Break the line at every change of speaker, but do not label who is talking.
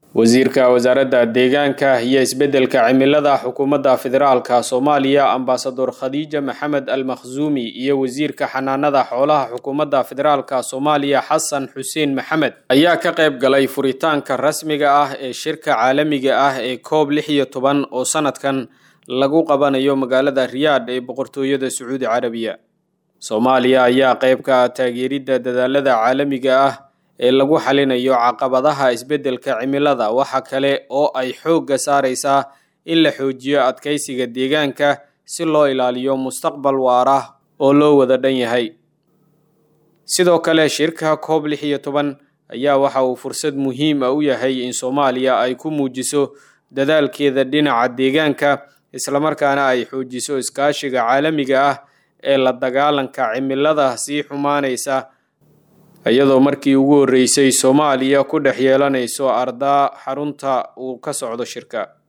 wasiirka wasaaradda deegaanka iyo isbeddelka cimilada xukuumadda federaalka soomaaliya ambasador khadiija maxamed al makhsuumi iyo wasiirka xanaanada xoolaha xukuumadda federaalka soomaaliya xasan xuseen maxamed ayaa ka qayb galay furitaanka rasmiga ah ee shirka caalamiga ah ee koob lix iyo toban oo sanadkan lagu qabanayo magaalada riyaadh ee boqortooyada sacuudi carabiya soomaaliya ayaa qayb ka ah taageeridda dadaalada caalamiga ah ee lagu xalinayo caqabadaha isbeddelka cimilada waxa kale oo ay xoogga saaraysaa in la xoojiyo adkaysiga deegaanka si loo ilaaliyo mustaqbal waara oo loo wada dhan yahay sidoo kale shirka koob lix iyo toban ayaa waxa uu fursad muhiim ah u yahay in soomaaliya ay ku muujiso dadaalkeeda dhinaca deegaanka islamarkaana ay xoojiso iskaashiga caalamiga ah ee la dagaalanka cimilada sii xumaanaysa iyadoo markii ugu horreysay soomaaliya ku dhex yeelanayso ardaa xarunta uu ka socdo shirka